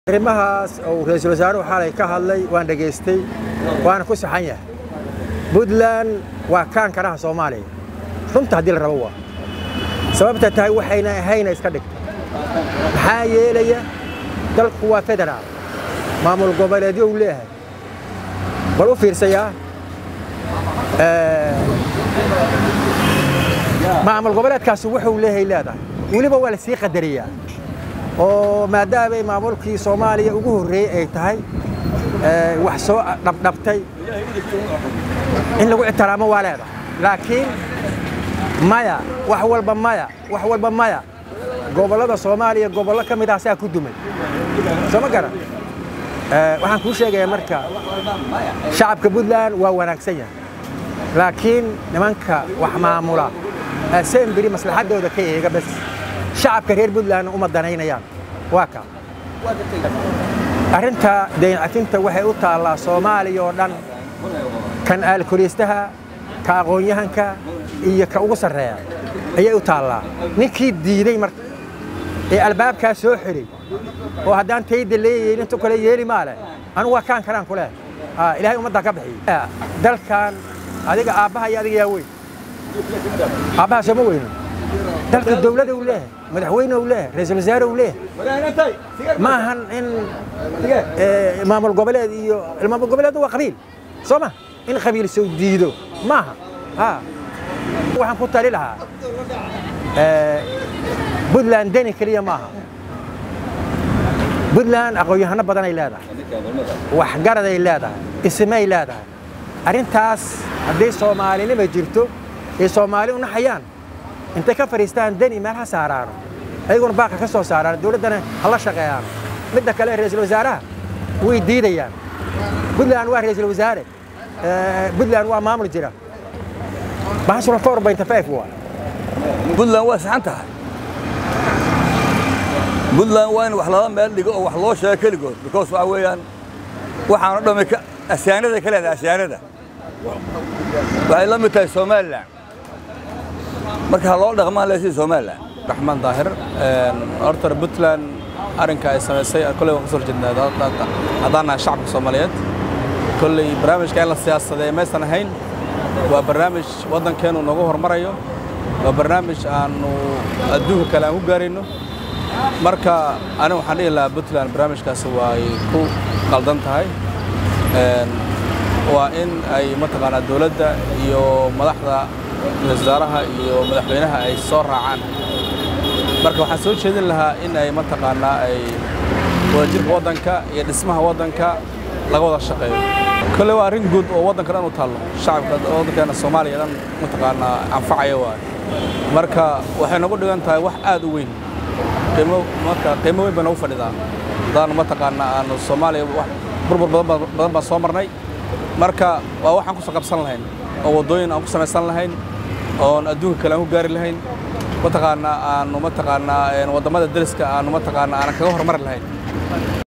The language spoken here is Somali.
arrimahaas uu ra-iisul wasaaruhu xalay ka hadlay waan dhegaystay waana ku saxan yahay puntland waa kaan karaha soomaaliya runta haddii la rabo waa sababta tahay waxayna ahayna iska dhigta maxaa yeelaya dalku waa federaal maamul goboleedyo uu leeyahay bal u fiirsayaa maamul goboleedkaasi wuxuu leeyahay leedahay weliba waa la sii qadariyaa oo maadaamay maamulkii soomaaliya ugu horreeyey ay tahay wax soo dhabdhabtay in lagu ixtiraamo waa leedahay laakiin maya wax walba maya wax walba maya gobollada soomaaliya gobollo ka mid ah saa ku dumay soo ma garan waxaan kuu sheegayaa marka shacabka puntland waa wanaagsan yahay laakiin nimanka wax maamula semberi maslaxaddooda ka eega bas shacabka reer puntland uma danaynayaan waa ka arrinta dayncafinta waxay u taallaa soomaaliya oo dhan kan aalkoliistaha ka aqoon-yahanka iyo ka ugu sarreeya ayay u taallaa ninkii diiday marka ee albaabkaa soo xidhay oo haddaan tayda leeyahin intu kale yeeli maa leh anugu waa kaan karaan ku leh ilaahay ummaddaa ka bixiy dalkan adiga aabbaha iyo adiga yaa weyn aabbaha sooma weyno dalka dowlada uu leeyahay madaxweyne uu leeyahay ra-iisul wasaare uu leeyahay ma ahan in maamul goboleed iyo maamul goboleed waa qabiil soo ma in qabiil soo diido maaha waxaan ku tali lahaa puntland deni keliya maaha puntland aqoon-yahano badanay leedahay waxgaraday leedahay ismay leedahay arrintaas hadday soomaalinima jirto ay soomaali u naxayaan intay ka fadhiistaan deni meel ha saaraano ayaguna baaqa ka soo saaraan dowladdana ha la shaqeeyaan midda kale ra-iisul wasaaraha way diidayaan puntland waa ra-iisul wasaare puntland waa maamul jira bahashuna four point five waa puntland waa saxan tahay puntland waa in wax lala meel dhigo oo wax loo sheego keligood because waxa weeyaan waxaanu dhammi asyaanada ka leedahay asyaanada waxay la mid tahay somalilan marka ha loo dhaqmaan leesii somalilan raxmaan daahir horta puntland arrinka ay samaysay kolley waan ka soo horjeednaa haddaan nahay shacabka soomaaliyeed kolley barnaamijka in la siyaasadeeya maysan ahayn waa barnaamij waddankeennu noogu hormarayo waa barnaamij aannu adduunka kale aan ku gaarayno marka aniga waxaan dhihi lahaa puntland barnaamijkaasi waa ay ku qaldan tahay waa in ay mataqaanaa dowladda iyo madaxda wasaaraha iyo madaxweynaha ay soo raacaan marka waxaan soo jeedin lahaa in ay mataqaanaa ay wadajirka waddanka iyo dhismaha waddanka laga wada shaqeeyo kolley waa arrin guud oo waddanka dhan u taallo shacabka waddankeena soomaaliya dhan mataqaanaa anfacaya waay marka waxay nagu dhigan tahay wax aad u weyn qiimo marka qiimo weyn bay nagu fadhidaa haddaanu mataqaanaa aanu soomaaliya wax burbur badan baan soo marnay marka waa waxaan ku soo qabsan lahayn oo waddooyin aan ku samaysan lahayn oon adduunka kale aan ku gaari lahayn mataqaanaa aanu mataqaanaa waddamada deriska aanu mataqaanaa aanan kaga hormari lahayn